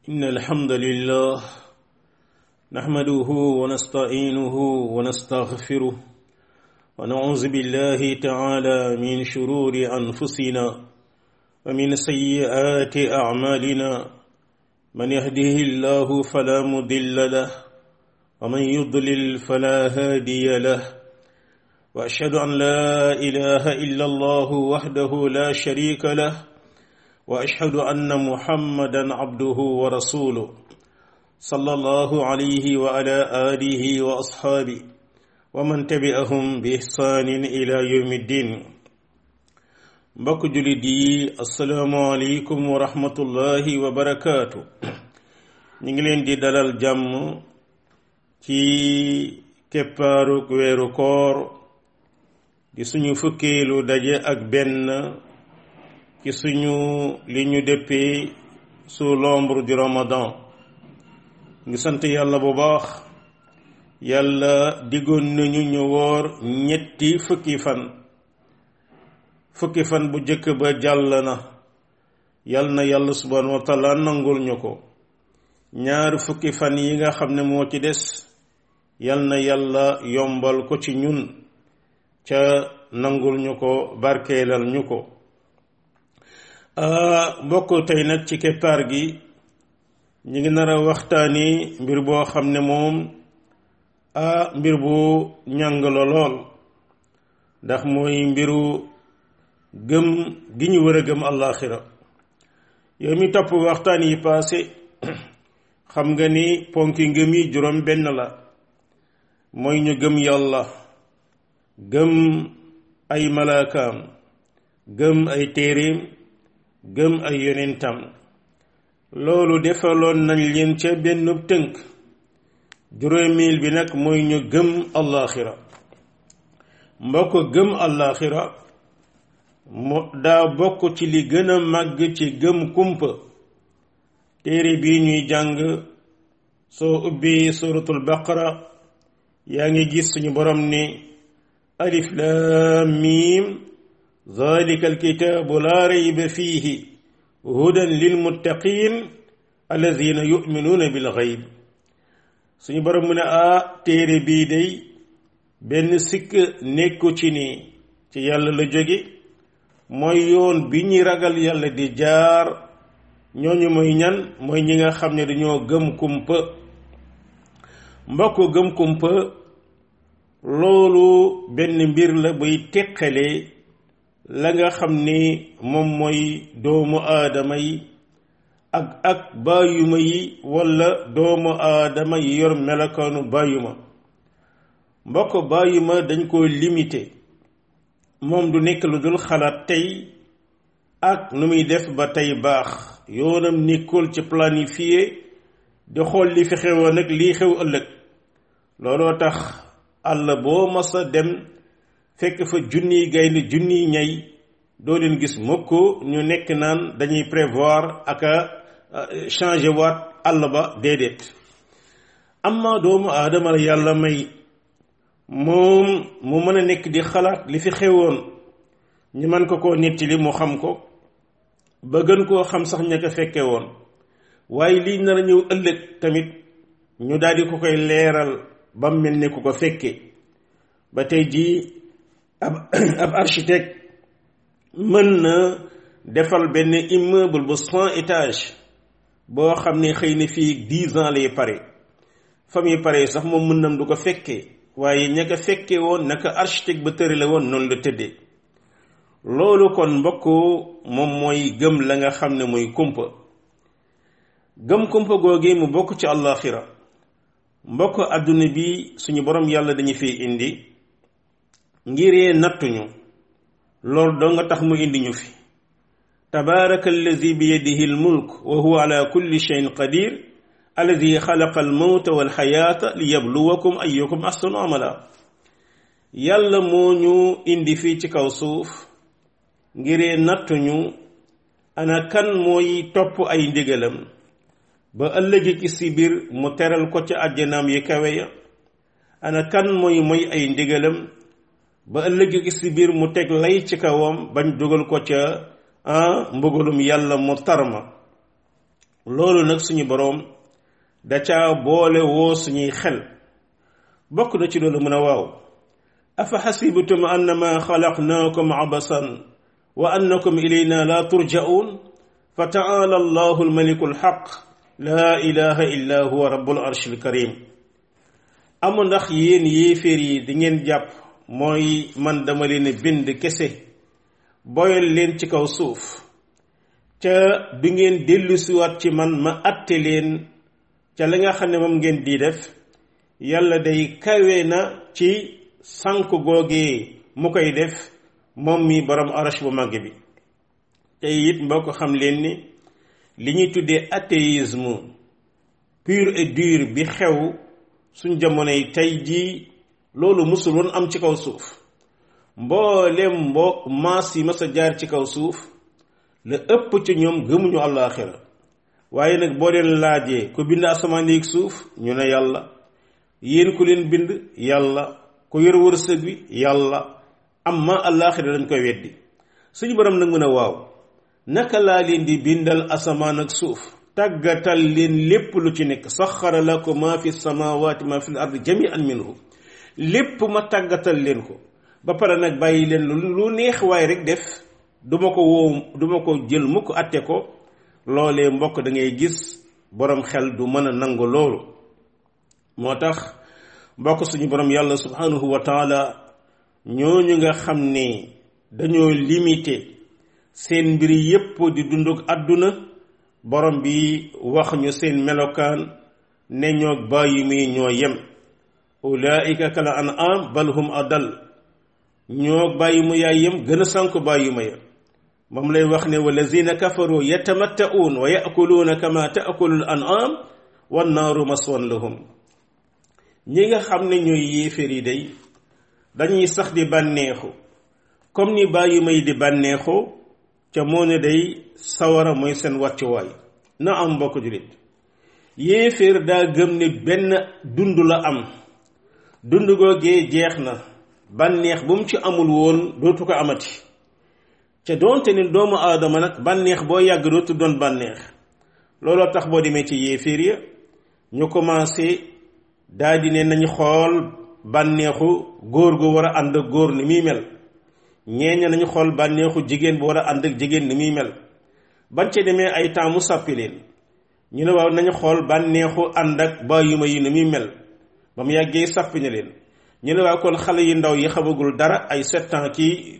إن الحمد لله نحمده ونستعينه ونستغفره ونعوذ بالله تعالى من شرور أنفسنا ومن سيئات أعمالنا من يهده الله فلا مضل له ومن يضلل فلا هادي له وأشهد أن لا إله إلا الله وحده لا شريك له واشهد ان محمدا عبده ورسوله صلى الله عليه وعلى اله واصحابه ومن تبعهم باحسان الى يوم الدين mbokk julit yi asalaamualeykum wa rahmatullahi wa barakaatu ñu ngi leen di dalal jàmm ci keppaaruk weeru koor di suñu fukkeelu daje ak benn ci suñu li ñu dëppee sous l'ombre du ramadan ngi sant yàlla bu baax yàlla diggoon nañu ñu woor ñetti fukki fan fukki fan bu jëkk ba jàll na yal na yàlla subhanahu wa taala nangul ñu ko ñaari fukki fan yi nga xam ne moo ci des yal na yàlla yombal ko ci ñun ca nangul ñu ko barkeelal ñu ko mbokk tey nag ci keppaar gi ñu ngi nar a waxtaani mbir boo xam ne moom ah mbir bu ñàng la lool ndax mooy mbiru gëm gi ñu war a gëm àllaaxira yow mi topp waxtaan yi paase xam nga ni ponki ngëm yi juróom benn la mooy ñu gëm yàlla gëm ay malaakaam gëm ay téeréem gëm ay yonentam loolu defaloon nañ leen ca benn tënk juróomil bi nag mooy ñu gëm allaaxira mbokk gëm allaaxira mo daa bokk ci li gën a màgg ci gëm kumpa téere bii ñuy jàng soo ubbi suratul baqara yaa ngi gis suñu borom ni alif laam miim ذلك الكتاب لا ريب فيه هدى للمتقين الذين يؤمنون بالغيب suñu borom mu ne a téere bii day benn sikk nekku ci ni ci yàlla la jóge mooy yoon bi ñuy ragal yàlla di jaar ñooñu mooy ñan mooy ñi nga xam ne dañoo gëm kumpa mbokk gëm kumpa loolu benn mbir la buy teqale la nga xam ni moom mooy doomu aadama yi ak ak bàyyuma yi walla doomu aadama yi yor melokaanu bàyyuma mbokk bàyyuma dañ ko limité moom du nekk lu dul xalaat tey ak nu muy def ba tey baax yoonam nekkul ci planifié di xool li fi xewoon ak lii xew ëllëg looloo tax àll boo masa dem fekk fa junniy gaynde junniy ñay doo leen gis mukk ñu nekk naan dañuy prévoir ak a changer waat àll ba déedéet amma doomu aadama la yàlla may moom mu mën a nekk di xalaat li fi xewoon ñu mën ko koo nettali mu xam ko ba gën koo xam sax ña ko fekke woon waaye lii nar a ñëw ëllëg tamit ñu daal di ko koy leeral ba mel ne ku ko fekke ba tey jii ab ab architecte mën na defal benn immeuble bu cent étages boo xam ne xëy na fii dix ans lay pare fa muy pare sax moom mën nam du ko fekkee waaye ña ko fekkee woon naka architecte ba tëri la woon noonu la tëddee loolu kon mbokk moom mooy gëm la nga xam ne mooy kumpa gëm kumpa googee mu bokk ci àllaaxira mbokk àdduna bi suñu borom yàlla dañu fi indi ngiree nattuñu loolu doo nga tax mu indi ñu fi tabaraka allazi bi yadihi almulk wa huwa ala kulli cheyin qadir allazi xalaqa almawta walxayaata li yabluwakum ayukum ahsanu amala yàlla moo ñu indi fii ci kaw suuf ngiree nattuñu ana kan mooy topp ay ndigalam ba ëllëgi ki si biir mu teral ko ca àjjanaam yi kawe ya ana kan mooy mooy ay ndigalam ba ëllëg gi si biir mu teg lay ci kawam bañ dugal ko ca ah mbugalum yàlla mu tarma loolu nag suñu boroom da caa boole woo suñuy xel bokk na ci loolu mën a waaw afa xasibtum annama xalaqnaakum abasan wa annakum ilayna la turja'un fa ta'ala allahu almaliku alxaq laa ilaha illa huwa rabbul arshil karim amu ndax yéen yéeféer yi di ngeen jàpp mooy man dama leen bind kese boyal leen ci kaw suuf ca du ngeen dellusiwaat ci man ma atte leen ca la nga xam ne moom ngeen di def yàlla day kawe na ci sànk googee mu koy def moom mi borom arash bu màgg bi te it mbokk xam leen ni li ñuy tuddee athéisme pur et dur bi xew suñ jamonoy tey jii loolu musul woon am ci kaw suuf mboolem mbo maas yi mas a jaar ci kaw suuf la ëpp ci ñoom gëmuñu àllaaxira waaye nag boo leen laajee ku bind asamaan yi suuf ñu ne yàlla yéen ku leen bind yàlla ku yor wërsëg bi yàlla amma àllaaxira dañ koy weddi suñu borom nag mën a waaw naka laa leen di bindal asamaan ak suuf tàggatal leen lépp lu ci nekk saxara lakum ma fi samawati ma fi l ard jami'an minhu lépp ma tàggatal leen ko ba pare nag bàyyi leen lu neex waaye rek def duma ko woo duma ko jël mukk atte ko loolee mbokk da ngay gis borom xel du mën a nangu loolu moo tax mbokk suñu borom yàlla subhanahu wa taala ñooñu nga xam ne dañoo limité seen mbir yépp di dunduk àdduna borom bi wax ñu seen melokaan ne ñoo bàyyi muy ñoo yem ulaika kala an am bal hum adal ñoo bàyyi mu yaay yem gën a sànk bàyyi ma ya moom lay wax ne walazina kafaru yatamatta'un wa ya'kuluna kama ta'kulu al-an'am wan naaru maswan lahum ñi nga xam ne ñooy yéeféer yi day dañuy sax di bànneexu comme ni bàyyi may di bànneexu ca moo ne day sawara mooy seen wàccuwaay na am mbokk jullit yéeféer daa gëm ne benn dund la am dund googee jeex na bànneex bu mu ci amul woon dootu ko amati ca doonte ni doomu aadama nag bànneex boo yàgg dootu doon bànneex looloo tax boo demee ci yéeféer ya ñu commencé daal di ne nañu xool bànneexu góor gu war a ànd ak góor ni muy mel ñeeña nañu xool bànneexu jigéen bu war a ànd ak jigéen ni muy mel bañ ca demee ay temps mu sàppi leen ñu ne waaw nañu xool bànneexu ànd ak bàyyuma yi ni muy mel ba mu yàggee sàppi na leen ñu ne waaw kon xale yu ndaw yi xamagul dara ay sept ans kii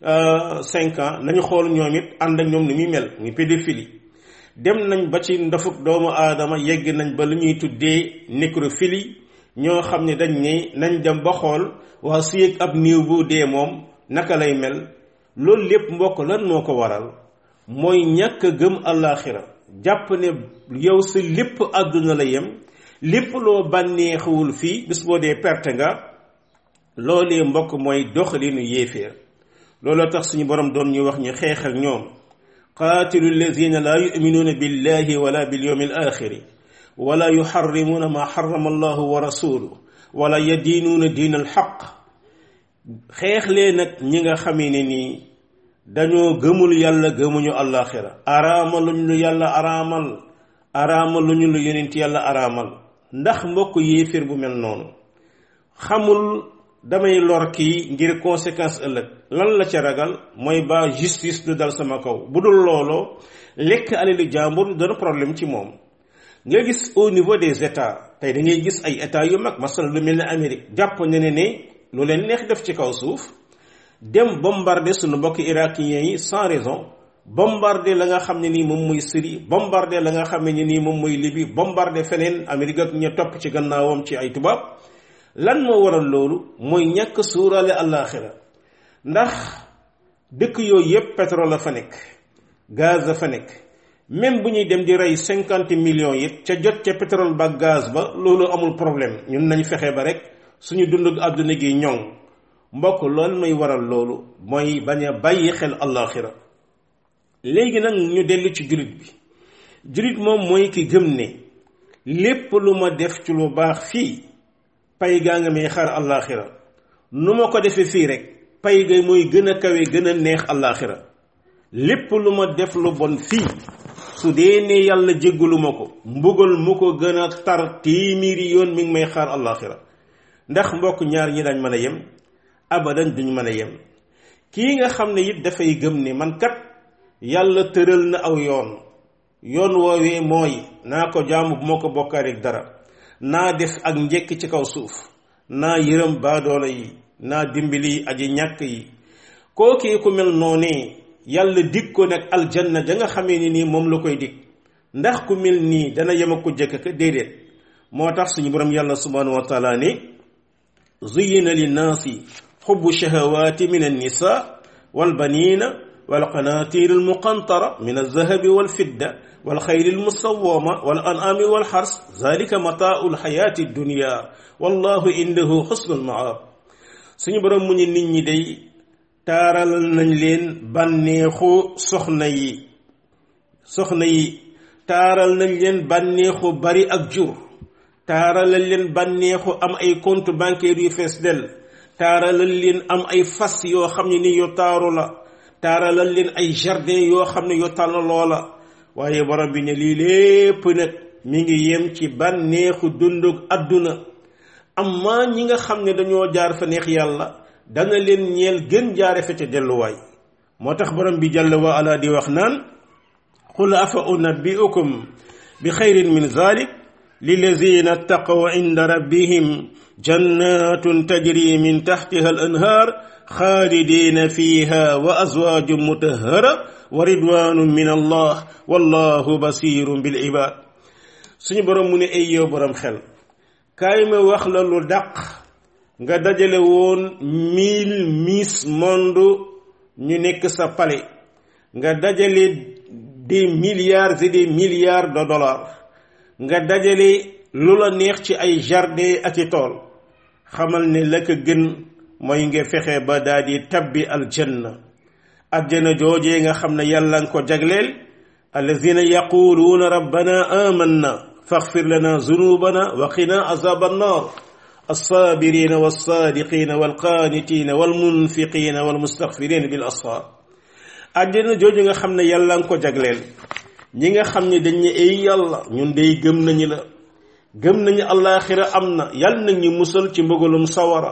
cinq ans nañu xool ñoom it ànd ak ñoom ni muy mel muy pédophilie dem nañ ba ci ndafuk doomu aadama yegg nañ ba lu ñuy tuddee nécrophilie ñoo xam ne dañ ne nañ dem ba xool waa su yëg ab néew bu dee moom naka lay mel loolu lépp mbokk lan moo ko waral mooy ñàkk gëm àllaaxira jàpp ne yow sa lépp àdduna la yem lépp loo bànneexuwul fii bis boo dee perte nga loolee mbokk mooy doxalinu yéeféer looloo tax suñu borom doon ñu wax ñu xeex ak ñoom qaatilu allazina laa yuminuuna billahi wala bilyawmi al axiri wala yuxarrimuuna ma xarama allahu wa rasuluhu wala yadiinuuna diin al xaq xeex lee nag ñi nga xamee ne nii dañoo gëmul yàlla gëmuñu àllaaxira araamaluñ lu yàlla araamal araamaluñu lu yonent yàlla araamal ndax mbokk yéeféer bu mel noonu xamul damay lor kii ngir conséquence ëllëg lan la ca ragal mooy ba justice du dal sama kaw bu dul looloo lekk alali jàmbur dana problème ci moom nga gis au niveau des états tey da ngay gis ay états yu mag masal lu mel ne Amérique jàpp ne ne ne lu leen neex def ci kaw suuf dem bombarder suñu mbokk irakiens yi sans raison bombarder la nga xam ne nii moom mooy Syrie bombarder la nga xam ne nii moom mooy Libye bombarder feneen Amérique ak ña topp ci gannaawam ci ay tubaab lan moo waral loolu mooy ñàkk suuraale àllaaxira ndax dëkk yooyu yépp pétrole la fa nekk gaz la fa nekk même bu ñuy dem di rey cinquante millions it ca jot ca pétrole ba gaz ba loolu amul problème ñun nañ fexe ba rek suñu dund àdduna gi ñoŋ mbokk loolu may waral loolu mooy bañ a bàyyi xel àllaaxira léegi nag ñu dellu ci jullit bi jullit moom mooy ki gëm ne lépp lu ma def ci lu baax fii pay gaa nga may xaar àllaaxira nu ma ko defee fii rek pay ga mooy gën a kawe gën a neex àllaaxira lépp lu ma def lu bon fii su dee ne yàlla jéggaluma ko mbugal mu ko gën a tar téeméeri yoon mi ngi may xaar àllaaxira ndax mbokk ñaar ñi dañ mën a yem abadan duñ mën a yem kii nga xam ne it dafay gëm ne man kat yàlla tëral na aw yoon yoon woowee mooy naa ko jaamu bu moo ko bokkaareeg dara naa def ak njekk ci kaw suuf naa yërëm baadoola yi naa dimbali aji ñàkk yi kookee ku mel noonee yàlla dig ko nag aljanna ja nga xamee ni nii moom la koy dig ndax ku mel nii dana yem ak ku jëkk ka déedéet moo tax suñu borom yàlla subhanahu wa taala ne zuyina linnaasi xubbu shahawaati min annisa walbanina walqanatir almuqantara min alzahabi walfidda والخيل المصومة والأنعام والحرث ذلك متاع الحياة الدنيا والله عنده حسن المعاب suñu borom mu ñu nit ñi day taaral nañ leen bànneexu soxna yi soxna yi taaral nañ leen bànneexu bari ak jur taaral nañ leen bànneexu am ay compte bancaire yu fees del taaral nañ leen am ay fas yoo xam ne ni yu taaru la taaral nañ leen ay jardin yoo xam ne yu tànn loola waaye borom bi ne lii lépp nag mi ngi yem ci bànneexu dundug àdduna amma ñi nga xam ne dañoo jaar fa neex yàlla dana leen ñeel gën jaare fa ca delluwaay moo tax borom bi jàll wa ala di wax naan qul afa unabbiukum bi xayrin min zalik lilazina ttaqaw inda rabbihim jannatun tajri min taxtiha al anhaar xaalidina fiha wa azwaajun mutahhara wa ridwanun min allah wallahu basirun bil ibad suñu borom mu ne ay yow borom xel kaay ma wax la lu dàq nga dajale woon mille miss monde ñu nekk sa palais nga dajale des milliards et des milliards de dollars nga dajale lu la neex ci ay jardin ak i tool xamal ne la ko gën mooy nga fexe ba daal di tabbi aljanna aljanna joojee nga xam ne yàlla nga ko jagleel allazina yaquluuna rabbana amanna faghfir lana zunubana wa qina azab annar الصابرين والصادقين والقانتين والمنفقين والمستغفرين بالأسحار àjjana jooju nga xam ne yàlla nga ko jagleel ñi nga xam ne dañ ne ay yàlla ñun day gëm nañu la gëm nañu allaaxira am na yàlla nañ ñu musal ci mbëgalum sawara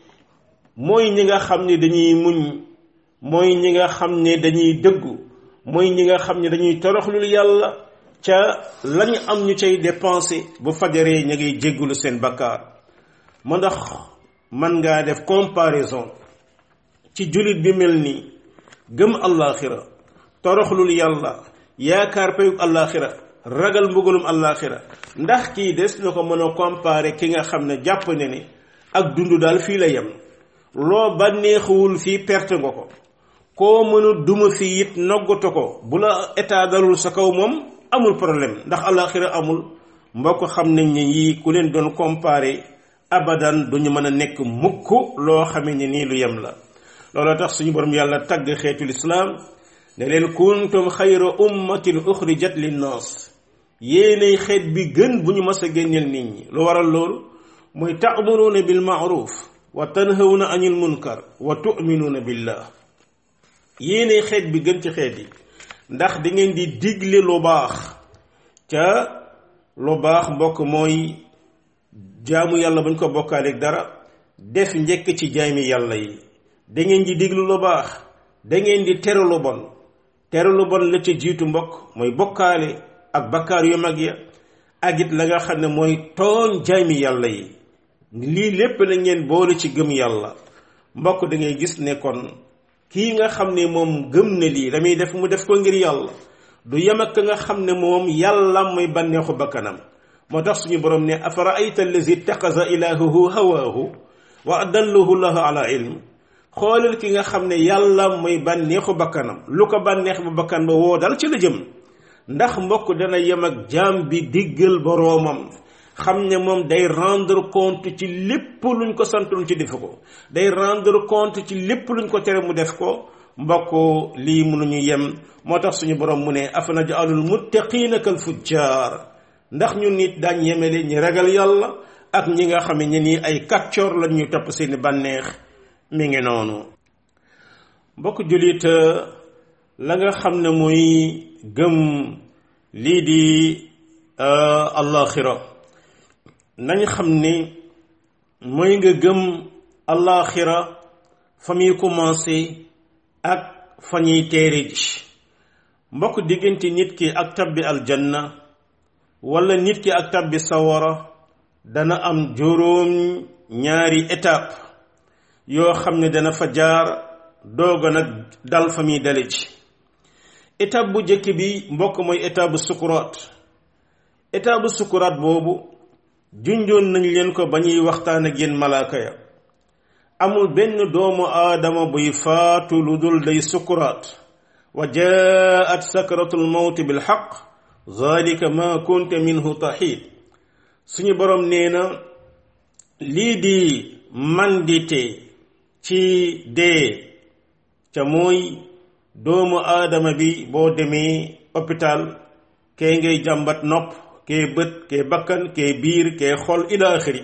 mooy ñi nga xam ne dañuy muñ mooy ñi nga xam ne dañuy dëggu mooy ñi nga xam ne dañuy toroxlul yàlla ca lañ am ñu cay dépensé bu fajaree ña ngay jéggulu seen bakkaar ma ndax man ngaa def comparaison ci jullit bi mel nii gëm allaaxira toroxlul yàlla yaakaar payug allaaxira ragal mbugalum allaaxira ndax kii des na ko mën a comparer ki nga xam ne jàpp ne ni ak dund daal fii la yem loo bànneexuwul fii perte nga ko koo mënu duma fii it noggatu ko bu la état dalul sa kaw moom amul problème ndax allaaxira amul mbokk xam nañ ne yii ku leen doon comparer abadan duñu mën a nekk mukk loo xamee ne nii lu yem la looloo tax suñu borom yàlla tagg xeetul islaam ne leen kuntum xayra ummatin uxrijat linnaas yéenay xeet bi gën bu ñu mas a génneel nit ñi lu waral loolu mooy taamuruuna bil maaruf wa tanhawna anil munkar wa tuminuuna billah yéenay xeet bi gën ci xeet yi ndax da ngeen di digle lu baax ca lu baax mbokk mooy jaamu yàlla bañ ko bokkaaleeg dara def njëkk ci jaami yàlla yi da ngeen di diglu lu baax da ngeen di tere lu bon tere lu bon la ca jiitu mbokk mooy bokkaale ak bakkaar yu mag ya ak it la nga xam ne mooy tooñ jaami yàlla yi lii lépp la ngeen boole ci gëm yàlla mbokk da ngay gis ne kon kii nga xam ne moom gëm na lii la muy def mu def ko ngir yàlla du yem ak nga xam ne moom yàlla mooy bànneexu bakkanam moo tax suñu borom ne afara ayta allazi ittaxasa ilaahuhu hawaahu wa adallahu llahu ala ilm xoolal ki nga xam ne yàlla mooy bànneexu bakkanam lu ko bànneex ba bakkan ba woo dal ci la jëm ndax mbokk dana yem ak jaam bi diggal boroomam xam ne moom day rendre compte ci lépp luñ ko santoon ci def ko day rendre compte ci lépp luñ ko tere mu def ko mbokk lii mënuñu yem moo tax suñu borom mu ne afana jaalul muttaqiina kal fujjaar ndax ñun nit daañ yemele ñi ragal yàlla ak ñi nga xam ne nii ay kàccoor lañ ñu topp seeni bànneex mi ngi noonu mbokk jullit la nga xam ne muy gëm lii di allaxira nañ xam ni mooy nga gëm allaxira fa muy commencé ak fa ñuy teere ji mbokk diggante nit ki ak tabbi aljanna wala nit ki ak tabbi sawara dana am juróom ñaari étape yoo xam ne dana fa jaar dooga nag dal fa muy dale ci étape bu njëkk bi mbokk mooy étape bu sukuraat étape bu sukuraat boobu junjoon nañ leen ko ba ñuy waxtaan ak yéen malaaka ya amul benn doomu aadama buy faatu lu dul day sukuraat wa jaat sakratul mawti bil xaq zalika ma kunta minhu taxiid suñu borom nee na lii di mandite ci dee ca mooy doomu aadama bi boo demee hôpital kee ngay jàmbat nopp kee bët kee bakkan kee biir kee xol ila axiri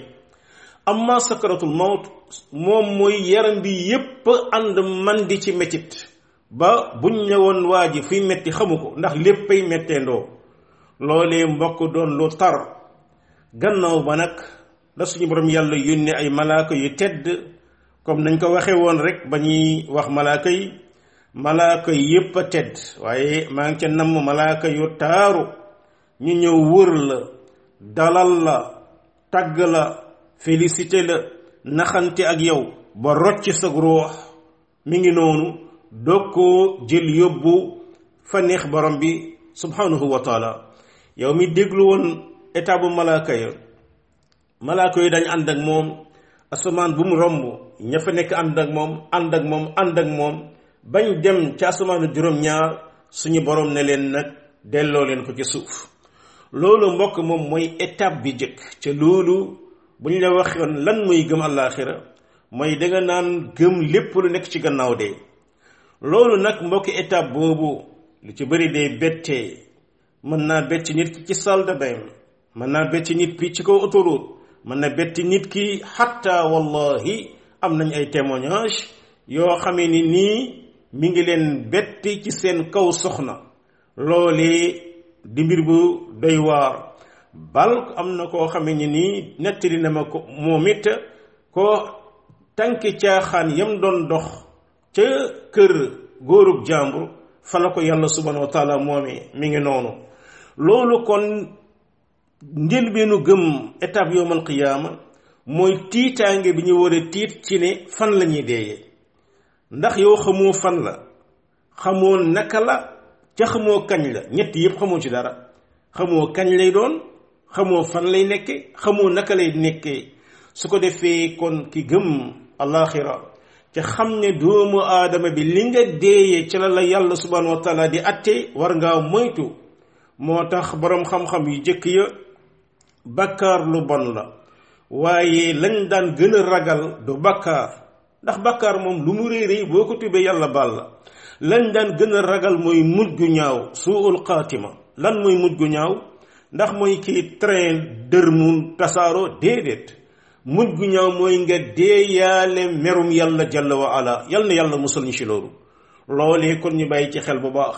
amma sakratul mawt moom mooy yaram bi yépp ànd man di ci metit ba buñ ñëwoon waa ji fuy metti xamu ko ndax léppay metteendoo loolee mbokk doon lu tar gannaaw ba nag la suñu borom yàlla yónne ay malaaka yu tedd comme nañ ko waxee woon rek ba ñuy wax malaaka yi malaaka yépp a tedd waaye maa ngi ca namm malaaka yu taaru ñu ñëw wër la dalal la tagg la félicité la naxante ak yow ba rocc sa ruux mi ngi noonu doog koo jël yóbbu fa neex borom bi subhanahu wa taala yow mi déglu woon état bu malaaka ya malaaka yi dañ ànd ak moom asamaan bu mu romb ña fa nekk ànd ak moom ànd ak moom ànd ak moom bañ dem ci asamaanu juróom-ñaar suñu borom ne leen nag delloo leen ko ci suuf loolu mbokk moom mooy étape bi jëkk ca loolu bu ñu la waxoon lan mooy gëm àllaaxira mooy danga naan gëm lépp lu nekk ci gannaaw dee loolu nag mbokki étape boobu lu ci bëri day bettee mën naa bett nit ki ci salle de bain mën naa bett nit ki ci kaw autoroute mën na bett nit ki xatta wallahi am nañ ay témoignage yoo xamee ni nii mi ngi leen betti ci seen kaw soxna loolee di mbir bu doy waar bal am na koo xamee ni nii nettali na ma ko moom it ko tànki caaxaan yam doon dox ca kër góorub jàmbur fa la ko yàlla subhanahu wa taala moomee mi ngi noonu loolu kon njëlbeenu gëm étape yowmal qiyaama mooy tiitaange bi ñu war a tiit ci ne fan la ñuy deeyee ndax yow xamoo fan la xamoo naka la ca xamoo kañ la ñett yëpp xamoo ci dara xamoo kañ lay doon xamoo fan lay nekke xamoo naka lay nekkee su ko defee kon ki gëm alaxira ca xam ne doomu aadama bi li nga deeyee ci la la yàlla subhanahu wa taala di atte war ngaa moytu moo tax boroom xam-xam yu jëkk ya bakkaar lu bon la waaye lañ daan gën a ragal du bakkaar ndax bakkaar moom lu mu réy boo ko tubee yàlla baal la lañ daan gën a ragal mooy mujj gu ñaaw suul xaatima lan mooy mujj gu ñaaw ndax mooy kii train dër mu tasaaroo déedéet mujj gu ñaaw mooy nga deeyaale merum yàlla jalla wa ala yal na yàlla musal ñu ci loolu loolee kon ñu bàyyi ci xel bu baax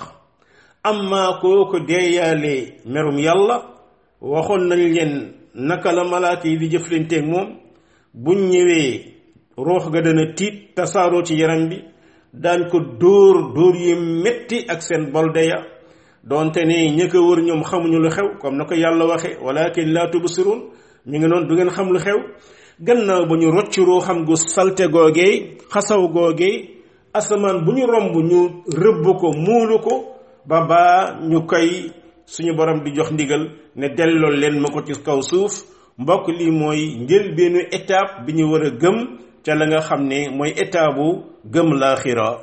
amma kooku deeyaale merum yàlla waxoon nañ leen naka la malaaka yi di jëflanteeg moom buñ ñëwee roox ga dana tiit tasaaroo ci yaram bi daan ko dóor dóor yu metti ak seen bolde ya donte ne ña ko wër ñoom xamuñu lu xew comme na ko yàlla waxe walakin laa tubsirun mi ngi noonu du ngeen xam lu xew gannaaw ba ñu rocc ruuxam gu salte googee xasaw googee asamaan bu ñu romb ñu rëbb ko muulu ko ba baa ñu koy suñu borom di jox ndigal ne delloo leen ma ko ci kaw suuf mbokk lii mooy njëlbeenu étape bi ñu war a gëm ca la nga xam ne mooy étape bu gëm laaxira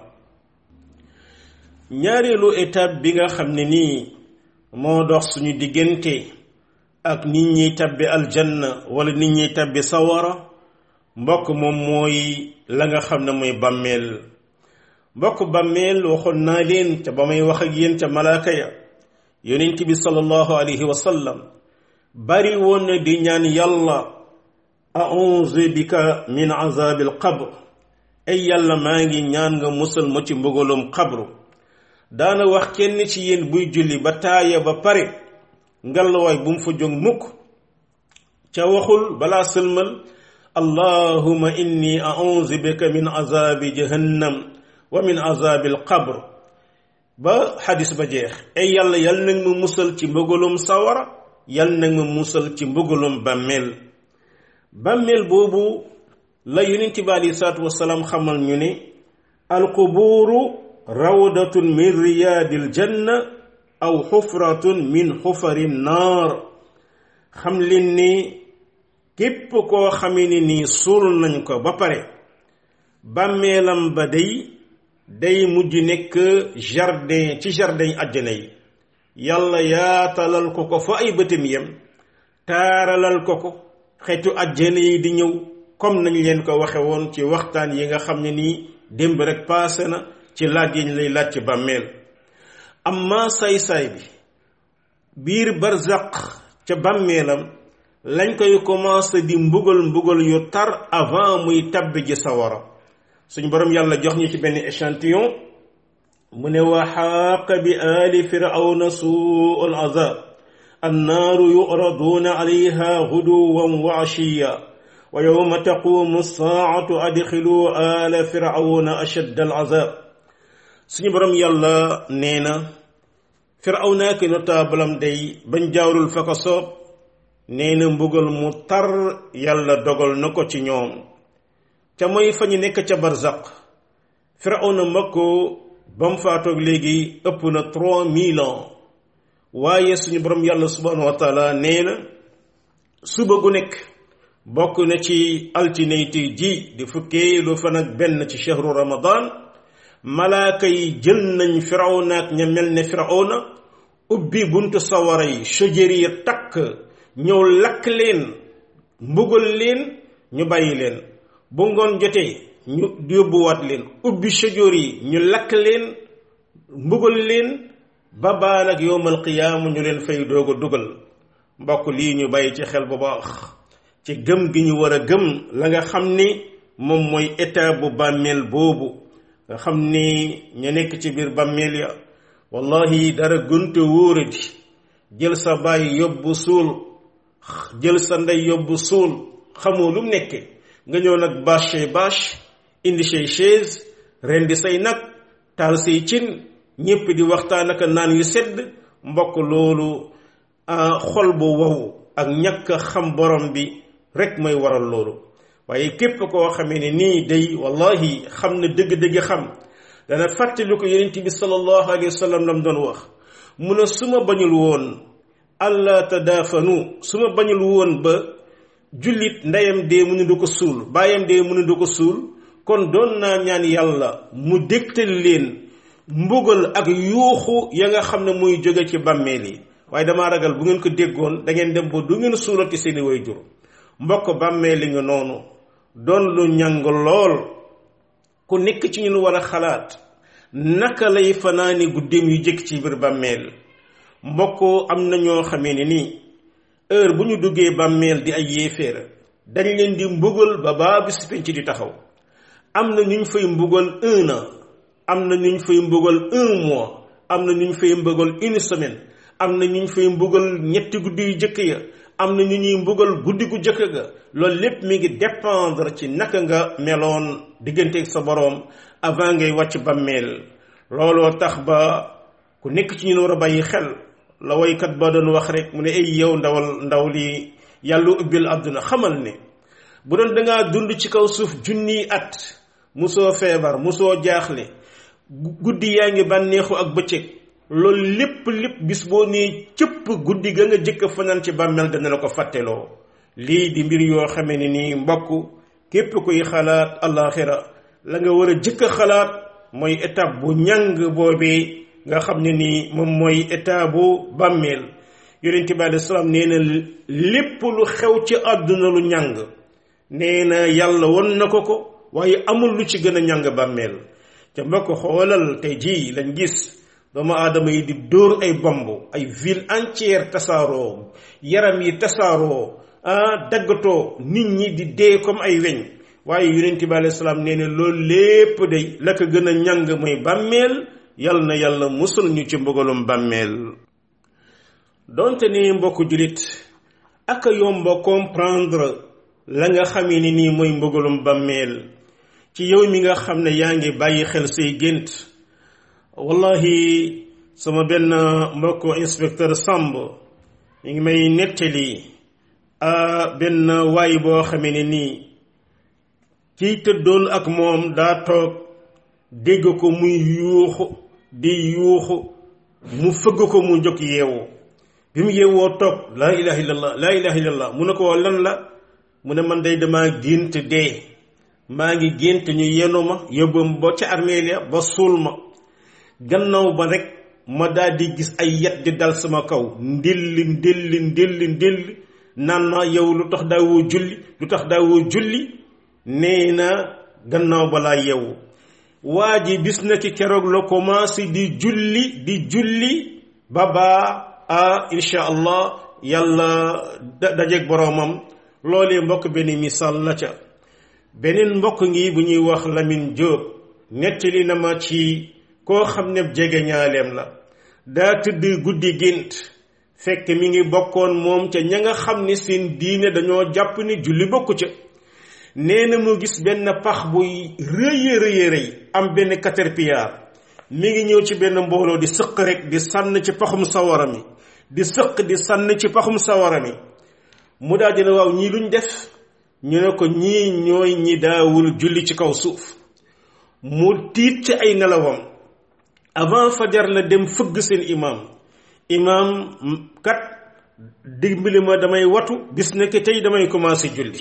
ñaareelu étape bi nga xam ne nii moo dox suñu diggante ak nit ñiy tabbi aljanna wala nit ñiy tabbi sawara mbokk moom mooy la nga xam ne mooy bàmmeel mbokk bàmmeel waxoon naa leen ca ba may wax ak yéen ca malaaka ya yonent bi sallallahu alayhi wa sallam bari woon na di ñaan yàlla a'uuzu bika min azabil qabr ay yàlla maa ngi ñaan nga musal ma ci mbugalum xabru daana wax kenn ci yéen buy julli ba taaya ba pare ngalawaay bu mu fa jóg mukk ca waxul balaa sëlmal allahuma inni a'udhu bika min azabi jahannam wa min azabi alqabr ba xadis ba jeex ay yàlla yal nag ma musal ci mbëgalum sawara yal nag ma musal ci mbëgalum bàmmeel bàmmeel boobu la yonent bi alei salaatu wasalaam xamal ñu ne alqubuuru rawdatun min riyaadil janna aw xufratun min xufari naar xam leen ni képp koo xamee ni nii suul nañ ko ba pare bàmmeelam ba day day mujj nekk jardin ci jardin àjjana yi yàlla yaatalal ko ko fa ay bëtam yem taaralal ko ko xeetu àjjana yi di ñëw comme nañ leen ko waxe woon ci waxtaan yi nga xam ne nii démb rek paase na ci laaj yi ñu lay laaj ci bàmmeel amma say-say bi biir barzaq ca bàmmeelam lañ koy commencé di mbugal mbugal yu tar avant muy tabbi ji sawara suñ borom yàlla jox ñu ci benn échantillon mu ne wa xaaqa bi aali firawna suu al azab annaaru yuraduna alayha guduwan wa ashiya wa yowma taqumu saatu adxilu aala firawna ashadd al azab suñu borom yàlla nee na firawna ak notaabalam day bañ jaawrul fa ko soob nee na mbugal mu tar yàlla dogal na ko ci ñoom ca mooy fa ñu nekk ca barzaq firawna makko ba mu faatoog léegi ëpp na trois mille ans waaye suñu borom yàlla subhanahu wa taala nee na suba gu nekk bokk na ci altinayti ji di fukkee lu fan ak benn ci chahru ramadan malaaka yi jël nañ firawna ak ña mel ne firawna ubbi buntu sawara yi shajari ya takk ñëw lakk leen mbugal leen ñu bàyyi leen bu ngoon jotee ñu yóbbuwaat leen ubbi shajari yi ñu lakk leen mbugal leen ba baa nag yowmal qiyaama ñu leen fay doog a dugal mbokk lii ñu bàyyi ci xel bu baax ci gëm gi ñu war a gëm la nga xam ni moom mooy état bu bàmmeel boobu nga xam ni ñu nekk ci biir bàmmeel ya wallahi dara gunte wóoradi jël sa baay yóbbu suul jël sa ndey yóbbu suul xamoo lu mu nekke nga ñëw nag bâche bâche indi say chaise rendi say nag taal say cin ñépp di waxtaan ak naan yu sedd mbokk loolu xol bu wow ak ñàkk xam borom bi rek mooy waral loolu waaye képp koo xamee ne nii day wallahi xam na dëgg-dëgg xam dana fàttali ko yonent bi sallallahu alayhi wa sallam lam doon wax mu ne su ma bañul woon allah tadaafanu su ma bañul woon ba jullit ndeyam dee mu ne du ko suul baayam dee mu ne du ko suul kon doon naa ñaan yàlla mu dégtal leen mbugal ak yuuxu ya nga xam ne muy jóge ci bàmmeel yi waaye damaa ragal bu ngeen ko déggoon da ngeen dem ba du ngeen suulati seeni way jur mbokk bàmmeel li nga noonu doon lu ñàng lool ku nekk ci ñun war a xalaat naka lay fanaani guddeem yu jëkk ci biir bàmmeel mbokk am na ñoo xamee ne nii heure bu ñu duggee bàmmeel di ay yéeféer dañ leen di mbugal ba baa bis penc di taxaw am na ñu ñu fay mbugal un an am na ñu ñu fay mbugal un mois am na ñu ñu fay mbugal une semaine am na ñu ñu fay mbugal ñetti guddi yu jëkk ya am na ñu ñuy mbugal guddi gu jëkk ga loolu lépp mi ngi dépendre ci naka nga meloon digganteeg sa boroom avant ngay wàcc bàmmeel looloo tax ba ku nekk ci ñun war a bàyyi xel la woykat ba doon wax rek mu ne ay yow ndawal ndaw li yàlla ubbil àdduna xamal ne bu doon dangaa dund ci kaw suuf junniy at musoo feebar musoo jaaxle guddi yaa ngi bànneexu ak bëccëg loolu lépp lépp bis boo nee cëpp guddi ga nga jëkk fanaan ci bàmmeel dana la ko fàtteloo lii di mbir yoo xamee ne nii mbokk képp kuy xalaat alaxira la nga war a jëkk a xalaat mooy étape bu ñàng boobee nga xam ne nii moom mooy état bu bàmmeel yonent bi alei salaam nee na lépp lu xew ci àdduna lu ñàng nee na yàlla won na ko ko waaye amul lu ci gën a ñàng bàmmeel ca mbokk xoolal tey jii lañ gis doomu aadama yi di dóor ay bomb ay ville entière tasaaroo yaram yi tasaaroo ah daggatoo nit ñi di dee comme ay weñ waaye yonent bi alayhi salaam nee na loolu lépp day la ko gën a ñàng mooy bàmmeel yal na yàlla musul ñu ci mbugalum bàmmeel donte ni mbokku julit ak yomba comprendre la nga xamee ni nii mooy mbugalum bàmmeel ci yow mi nga xam ne yaa ngi bàyyi xel say gént wallahi sama benn mbokku inspecteur Samb mi ngi may nettali benn waay boo xamee ne nii kiy tëddoon ak moom daa toog dégg ko muy yuuxu di yuuxu mu fëgg ko mu jóg yeewu bi mu yeewoo toog laa ilaha illallah laa ilaha illallah mu ne ko lan la mu ne man day dama gént dee maa ngi gént ñu yenu ma yóbbu ba ca armeel ya ba suul ma gannaaw ba rek ma daal di gis ay yet di dal sama kaw ndilli ndilli ndilli ndilli naan ma yow lu tax daawoo julli lu tax daawoo julli nee na gannaaw balaa yeewu waa ji bis na ki keroog la commencé di julli di julli ba baa a insha allah yàlla dajeeg boroomam loolee mbokk benn misaal la ca beneen mbokk ngi bu ñuy wax Lamine Diop nettali na ma ci koo xam ne jege ñaaleem la daa tëdd guddi gént fekk mi ngi bokkoon moom ca ña nga xam ne seen diine dañoo jàpp ni julli bokku ca nee na mu gis benn pax buy rëy rëy rëy am benn caterpillar mi ngi ñëw ci benn mbooloo di sëq rek di sànn ci paxum sawara mi di sëq di sànn ci paxum sawara mi mu daal dina waaw ñii luñ def ñu ne ko ñii ñooy ñi daawul julli ci kaw suuf mu tiit ci ay nelawam avant fajar la dem fëgg seen imam imam kat dimbali ma damay watu bis ne que tey damay commencé julli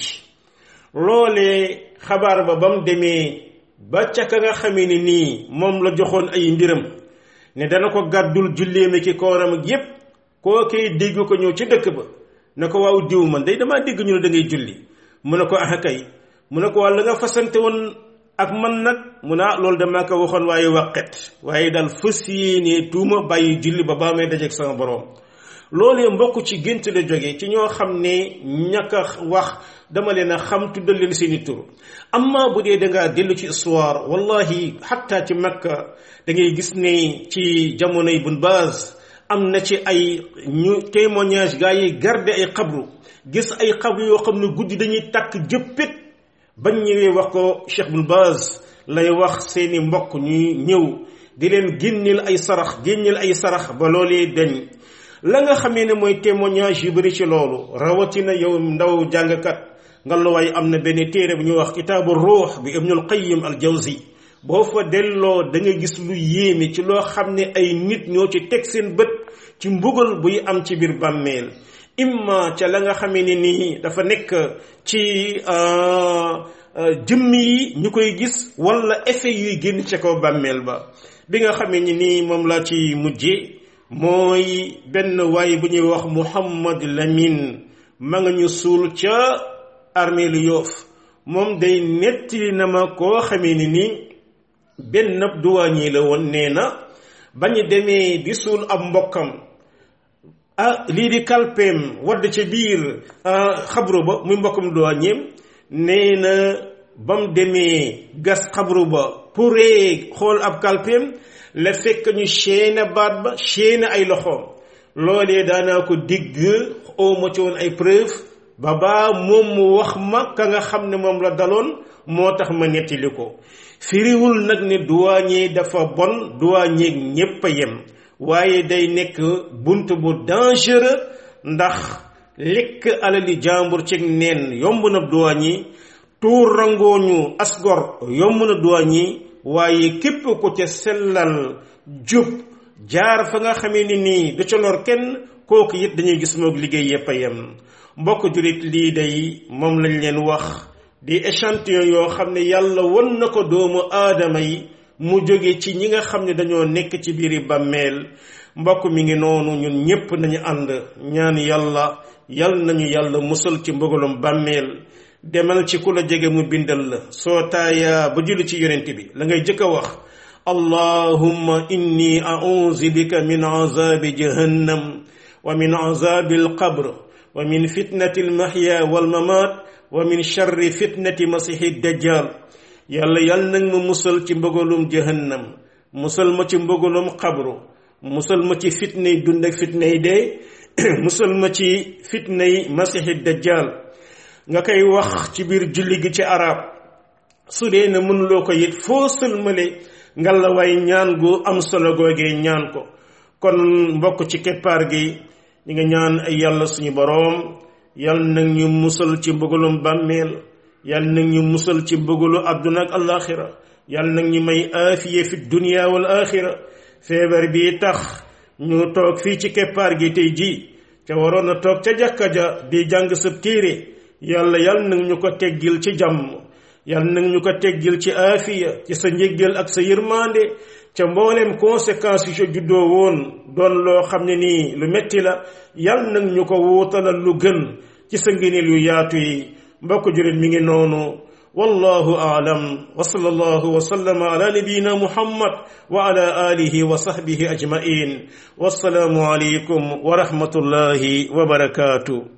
loolee xabaar ba ba mu demee ba ca ka nga xamee ni nii moom la joxoon ay mbiram ne dana ko gàddul julleeme ki kooram ak yépp koo koy dégg ko ñëw ci dëkk ba ne ko waaw diw man day damaa dégg ñu ne da ngay julli mu ne ko ah kay mu ne ko waa la nga fasante woon ak man nag mu ne loolu damaa ko waxoon waaye waqet waaye daal fas yéenee tuuma bàyyi julli ba baa may dajeeg sama borom loolee mbokk ci gént la jóge ci ñoo xam ne ñàkk a wax dama leen a xam tuddal leen seeni tur amma bu dee dangaa dellu ci histoire wallahi xatta ci makka da ngay gis ne ci jamonoy bun baaz am na ci ay ñu témoignage gaa yi garde ay xabru gis ay xabru yoo xam ne guddi dañuy takk jëppit bañ ñëwee wax ko Cheikh bun baaz lay wax seeni mbokk ñuy ñëw di leen génneel ay sarax génneel ay sarax ba loolee dañ la nga xamee ne mooy témoignage yu bëri ci loolu rawatina yow ndaw jàngkat nga la waaye am na benn téere bu ñuy wax kitaabu ruux bi ibnul qayyim al jawzi boo fa delloo da nga gis lu yéeme ci loo xam ne ay nit ñoo ci teg seen bët ci mbugal buy am ci biir bàmmeel imma ca la nga xamee ne nii dafa nekk ci jëmm yi ñu koy gis wala effet yuy génn ca kaw bàmmeel ba bi nga xamee ni nii moom laa ci mujje mooy benn waay bu ñuy wax Muhammad Lamine ma nga ñu suul ca armée lu yoof moom day nettali na ma koo xamee ni nii benn duwaañi la woon nee na ba ñu demee di suul ab mbokkam ah lii di kalpeem wadd ca biir xabru ba muy mbokkam duwaañeem nee na ba mu demee gas xabru ba pouree xool ab kalpeem la fekk ñu chaîne baat ba chaîne ay loxoom loolee daanaa ko digg oo ma ci woon ay preuve ba baa moom mu wax ma ka nga xam ne moom la daloon moo tax ma nettali ko firiwul nag ne douanier dafa bon douanier ñépp a yem waaye day nekk bunt bu dangereux ndax lekk alali jàmbur ci neen yomb na douanier tuur rangooñu asgor yomb na douanier waaye képp ko ca sellal jub jaar fa nga xamee ni nii du ca lor kenn kooku it dañuy gis moog liggéey yépp a yem mbokk jurit lii day moom lañ leen wax di échantillon yoo xam ne yàlla won na ko doomu aadama yi mu jóge ci ñi nga xam ne dañoo nekk ci biiri bàmmeel mbokk mi ngi noonu ñun ñépp nañu ànd ñaan yàlla yal nañu yàlla musal ci mbugalum bàmmeel demal ci ku la jege mu bindal la soo taayaa ba julli ci yonent bi la ngay jëkk a wax allahumma inni a'udhu bika min azabi jahannam wa min azabi alqabr wa min fitnati almahya walmamat wa min sharri fitnati masihi dajjal yàlla yàlla nag ma musal ci mbëgalum jahannam musal ma ci mbëggalum xabru musal ma ci fitnay dund ak fitnay dee musal ma ci fitnay masihi dajjal nga koy wax ci biir julli gi ci arab su dee ne mënuloo ko it foo sëlmale nga la way ñaan gu am solo googee ñaan ko kon mbokk ci keppaar gi ñi nga ñaan ay yàlla suñu boroom yal nag ñu musal ci mbëggalum bàmmeel yal nag ñu musal ci mbëggalu àdduna ak alaxira yal nag ñu may aafiye fi dunia wal axira feebar bi tax ñu toog fii ci keppaar gi tey ji ca waroon a toog ca jàkka ja di jàng sab téere yàlla yal nag ñu ko teggil ci jàmm yal nag ñu ko teggil ci aafiya ci sa njéggal ak sa yërmande ca mboolem conséquences yu ca juddoo woon doon loo xam ne nii lu metti la yal nag ñu ko wuutalal lu gën ci sa ngëneel yu yaatu yi mbokk jurit mi ngi noonu wallahu aalam wa sallallahu wa sallama ala nabiyina muhammad wa ala alihi wa sahbihi ajmain wassalaamu alaykum wa rahmatullahi wa barakatuh